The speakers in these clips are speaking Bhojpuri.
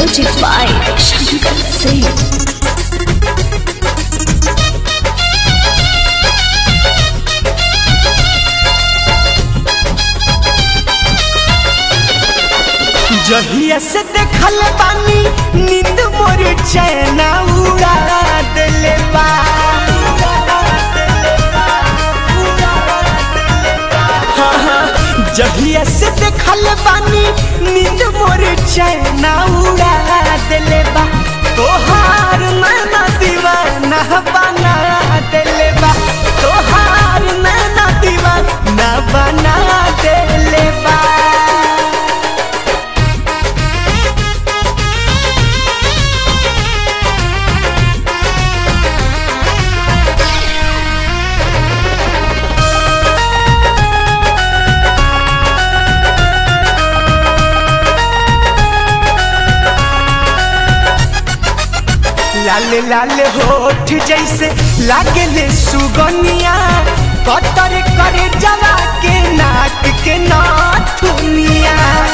Music by Shankar Singh. जहिया से देखल बानी नींद मोर चैना उड़ा देले बा हाँ, हाँ, जहिया से देखल बानी नींद मोर चैना उड़ा देले बा तोहार नैना दीवाना बना देले बा तोहार नैना दीवाना बना देले बा लाल लाल होठ जैसे लागेले सुगनिया कतर करे जला के नाक के नाथुनिया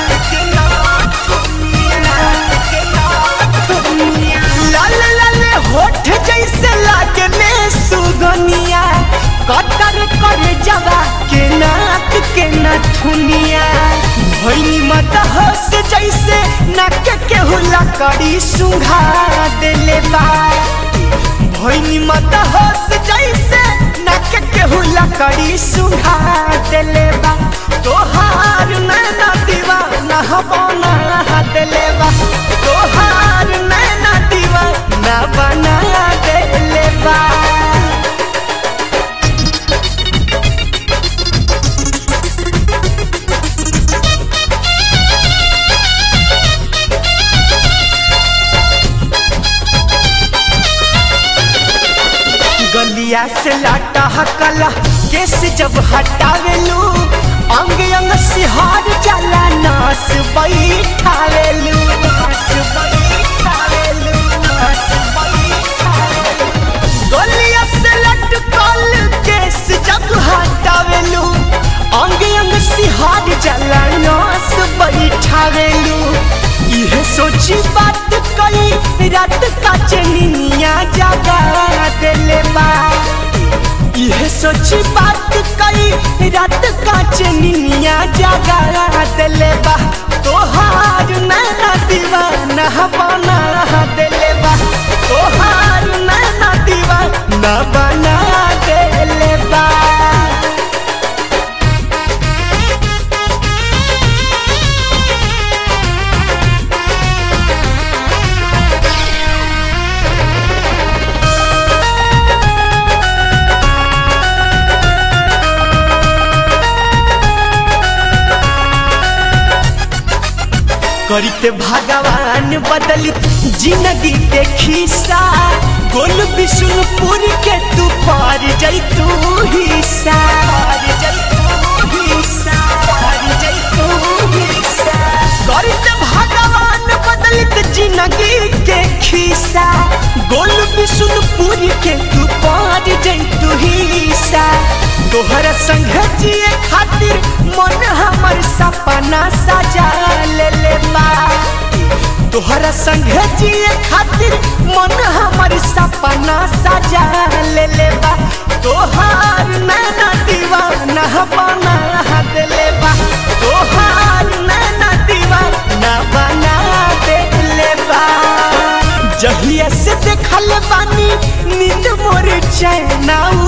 लाल लाल होठ जैसे लागेले सुगनिया कतर करे जला के नाक के नाथुनिया भैनी मत हंस जैसे नाक के हुला करी सुंघा देले बा भैनी मत हंस जैसे नाक के हुला करी सुंघा देले बा तोहार नैना दीवाना बना देले बा तोहार नैना दीवाना बना देले बा गलिया से लाटा हकला केस जब हटावेलू अंग अंग सिहार जाला नास बैठावेलू नास बैठावेलू, नास बैठावेलू। गलिया से लटकल केस जब हटावेलू अंग अंग सिहार जाला नास बैठावेलू इहे सोची बात कई रात का चनिया जागा देले बा इहे सोची बात कई रात का चनिया जागा देले बा तोहार नैना दीवाना बना देले बा तोहार नैना दीवाना बना देले बा करते भगवान बदलित जिंदगी के खिस्सा गोल विष्णुपुर के तू पार जैतू हिस्सा पार जैतू हिस्सा पार जैतू हिस्सा करते भगवान बदलित जिंदगी के खिस्सा गोल विष्णुपुर के तू पार जैतू हिस्सा तोहर संग जिए खातिर मन हमर सपना सजा ले ले बा तोहरा संग जिए खातिर मन हमर सपना सजा ले ले बा तोहार नैना दीवाना बना देले बा तोहार नैना दीवाना बना देले बा जहिया से देखल बानी नींद मोर चैना